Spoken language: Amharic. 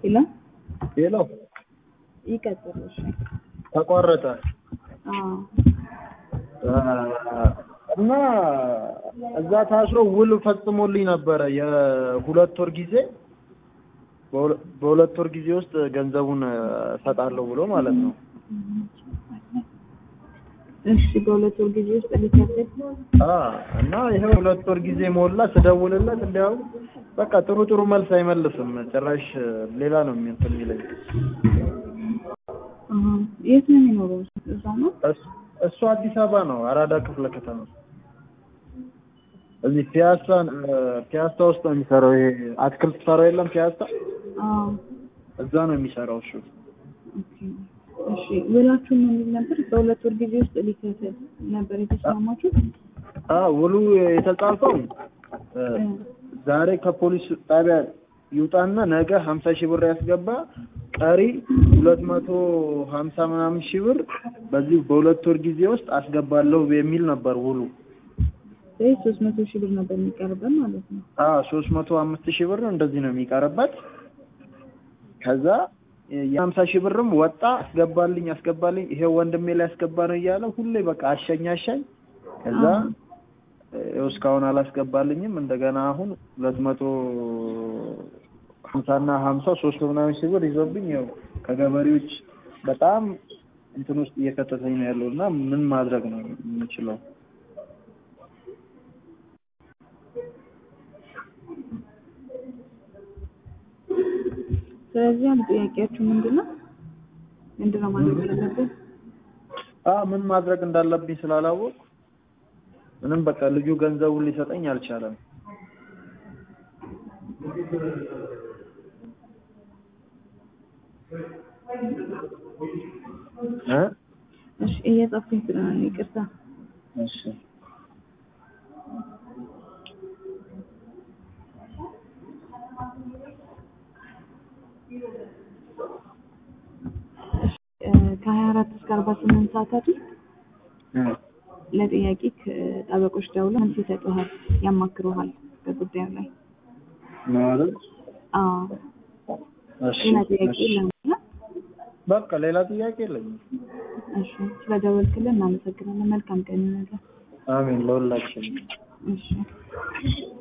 ሄሎ ሄሎ ይቀጥል። እሺ ተቋረጠ አዎ እና እዛ ታስሮ ውል ፈጽሞልኝ ነበረ የሁለት ወር ጊዜ በሁለ- በሁለት ወር ጊዜ ውስጥ ገንዘቡን እሰጣለሁ ብሎ ማለት ነው። እሺ በሁለት ወር ጊዜ ውስጥ ሊከፍል አ እና ይሄ ሁለት ወር ጊዜ ሞላ። ስደውልለት እንዲያው በቃ ጥሩ ጥሩ መልስ አይመልስም። ጭራሽ ሌላ ነው እንትን የሚለኝ። አሃ የት ነው የሚኖረው? እዛው ነው? እሱ- እሱ አዲስ አበባ ነው፣ አራዳ ክፍለ ከተማ እዚህ ፒያሳ ፒያሳ ውስጥ ነው የሚሰራው። ይሄ አትክልት ሰራው የለም ፒያሳ፣ አዎ እዛ ነው የሚሰራው እሱ። ኦኬ እሺ ውላችሁ ምን የሚል ነበር? በሁለት ወር ጊዜ ውስጥ ሊከፍል ነበር የተስማማችሁት? አ ውሉ የተጻፈው እ፣ ዛሬ ከፖሊስ ጣቢያ ይውጣና ነገ ሀምሳ ሺህ ብር ያስገባ ቀሪ ሁለት መቶ ሀምሳ ምናምን ሺህ ብር በዚህ በሁለት ወር ጊዜ ውስጥ አስገባለሁ የሚል ነበር ውሉ። ስለዚህ ሶስት መቶ ሺህ ብር ነበር የሚቀርበን ማለት ነው። አ ሶስት መቶ አምስት ሺህ ብር እንደዚህ ነው የሚቀርበት። ከዛ የሀምሳ ሺህ ብርም ወጣ አስገባልኝ አስገባልኝ ይሄ ወንድሜ ላይ አስገባ ነው እያለ ሁሌ በቃ አሸኝ አሸኝ። ከዛ ይኸው እስካሁን አላስገባልኝም። እንደገና አሁን ሁለት መቶ ሀምሳና ሀምሳ ሶስት መቶ ምናምን ሺህ ብር ይዞብኝ ያው ከገበሬዎች በጣም እንትን ውስጥ እየከተተኝ ነው ያለው እና ምን ማድረግ ነው የምችለው? ስለዚህ አንድ ጥያቄያችሁ ምንድን ነው? ምንድን ነው ማድረግ ያለብን? አ ምን ማድረግ እንዳለብኝ ስላላወቅኩ ምንም በቃ ልጁ ገንዘቡን ሊሰጠኝ አልቻለም። እ እሺ እየጻፍኩኝ ስለሆነ ነው፣ ይቅርታ። እሺ ከሀያ አራት እስከ አርባ ስምንት ሰዓታት ውስጥ እ ለጥያቄ ጠበቆች ደውለው መልስ ይሰጡሃል፣ ያማክሩሃል በጉዳዩ ላይ። ነው አይደል? አዎ እሺ ሌላ ጥያቄ እሺ። የለም አይደል? በቃ ሌላ ጥያቄ የለኝም። እሺ ስለደወልክልን እናመሰግናለን። መልካም ቀን ይሁንልህ። አሜን ለሁላችንም። እሺ